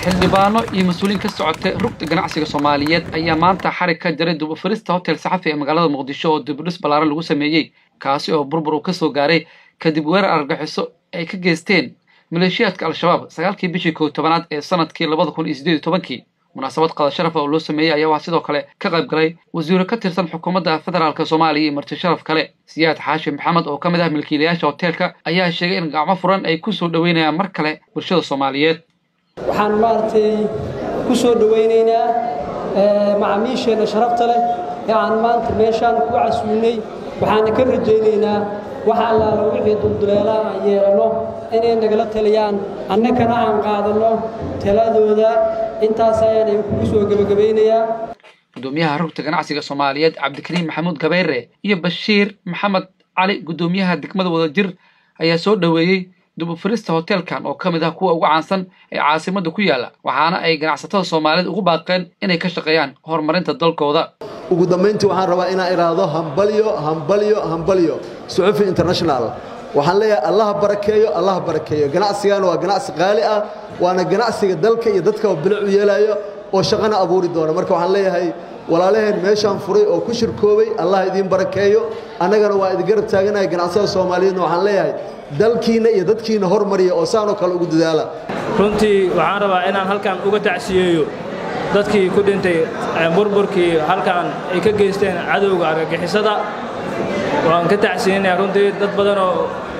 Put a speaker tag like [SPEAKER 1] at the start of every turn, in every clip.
[SPEAKER 1] xildhibaano iyo mas-uuliyiin ka socotay rugta ganacsiga soomaaliyeed ayaa maanta xarig ka jaray dubufurista hotel saxafi ee magaalada muqdisho oo dibudhis ballaaran lagu sameeyey kaasi oo burbur uu ka soo gaaray kadib weerar argaxiso ay ka geysteen maleeshiyaadka al-shabaab sagaalkii bishii kow tobanaad ee sanadkii labada kun iyo siddeed iyo tobankii munaasabad qada sharafa oo loo sameeyey ayaa waxaa sidoo kale ka qayb galay wasiiro ka tirsan xukuumadda federaalk soomaaliya iyo marti sharaf kale siyaad xaashi maxamed oo ka mid ah milkiilayaasha hoteelka ayaa sheegay in gacmo furan ay ku soo dhoweynayaan mar kale bulshada soomaaliyeed
[SPEAKER 2] waxaan maaragtay ku soo dhowaynaynaa macaamiisheenna sharafta leh ee aan maanta meeshaan ku casuulnay waxaana ka rajaynaynaa wax allaala wixii dulduleelaa aan yeelanno inay nagala taliyaan annagana aan qaadanno taladooda intaas ayaan idinkugu soo gebagabaynayaa
[SPEAKER 1] gudoomiyaha rugta ganacsiga soomaaliyeed cabdikariim maxamuud gabayre iyo bashiir maxamed cali guddoomiyaha degmada wadajir ayaa soo dhoweeyey dubufurista hoteelkan oo ka mid ah kuwa ugu caansan ee caasimadda ku yaalla waxaana ay ganacsatada soomaaliyeed ugu baaqeen inay ka shaqeeyaan horumarinta dalkooda
[SPEAKER 3] ugu dambayntii waxaan rabaa inaan idhaahdo hambalyo hambalyo hambalyo suxufi international waxaan leeyahay allaha barakeeyo allaha barakeeyo ganacsigan waa ganacsi qaali ah waana ganacsiga dalka iyo dadka bilic u yeelayo oo shaqana abuuri doona marka waxaan leeyahay walaalaheen meeshaan furay oo ku shirkoobay allah idiin barakeeyo annagana waa idin garab taaganahay ganacsada soomaaliyeedna waxaan leeyahay dalkiinna iyo dadkiinna hormariya oo saanoo kale ugu dadaala
[SPEAKER 4] runtii waxaan rabaa inaan halkan uga tacsiyeeyo dadkii ku dhintay burburkii halkan ay ka geysteen cadowga argagixisada waan ka tacsiyeynayaa runtii dad badanoo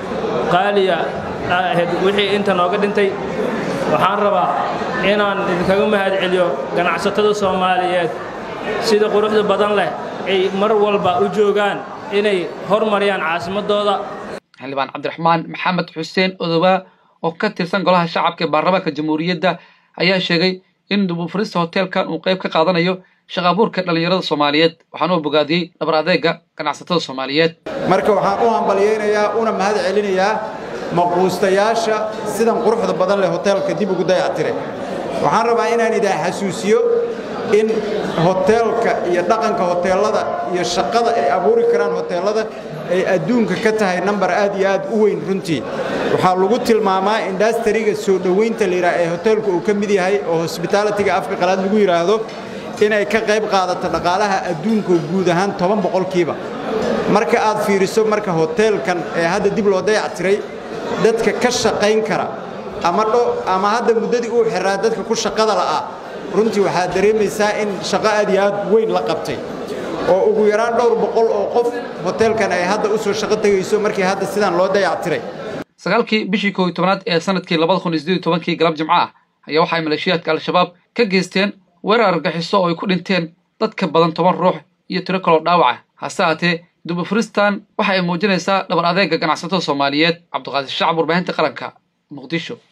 [SPEAKER 4] qaaliya ahayd wixii inta nooga dhintay waxaan rabaa inaan idinkaga mahad celiyo ganacsatada soomaaliyeed sida quruxda badan leh ay mar walba u joogaan inay hormariyaan caasimadooda
[SPEAKER 1] xildhibaan cabdiraxmaan maxamed xuseen odobaa oo ka tirsan golaha shacabka ee baarlamaanka jamhuuriyadda ayaa sheegay in dubufurista hoteelkan uu qayb ka qaadanayo shaqa abuurka dhallinyarada soomaaliyeed waxaana uu bogaadiyey dhabar adeega ganacsatada soomaaliyeed
[SPEAKER 5] marka waxaan u hambalyaynayaa una mahad celinayaa maquustayaasha sidan quruxda badan leh hoteelka dib ugu dayactire waxaan rabaa inaan idin xasuusiyo in hoteelka iyo dhaqanka hoteellada iyo shaqada ay abuuri karaan hoteellada ay adduunka ka tahay nambar aad iyo aad u weyn runtii waxaa lagu tilmaamaa indastariga soo dhowaynta layidhaha ee hoteelku uu ka mid yahay oo hosbitaalitiga afka qalaad lagu yidhaahdo inay ka qayb qaadato dhaqaalaha adduunka guud ahaan toban boqolkiiba marka aad fiiriso marka hoteelkan ee hadda dib loo dayactiray dadka ka shaqayn kara ama ama hadda muddadii uu xiraa dadka ku shaqada la'ah runtii waxaad dareemaysaa in shaqo aad iyo aad weyn la qabtay oo ugu yaraan dhowr boqol oo qof hoteelkan ay hadda u soo shaqo tegayso markii hadda sidaan loo dayactiray
[SPEAKER 1] sagaalkii bishii kow iyo tobanaad ee sanadkii labada kun iyo siddeed iyo tobankii galab jimco ah ayaa waxay maleeshiyaadka al-shabaab ka geysteen weerar argaxiso oo ay ku dhinteen dad ka badan toban ruux iyo tiro kaloo dhaawaca hase haatee dubufuristan waxa ay muujinaysaa dhabar adeega ganacsatada soomaaliyeed cabdiqaadir shacab warbaahinta qaranka muqdisho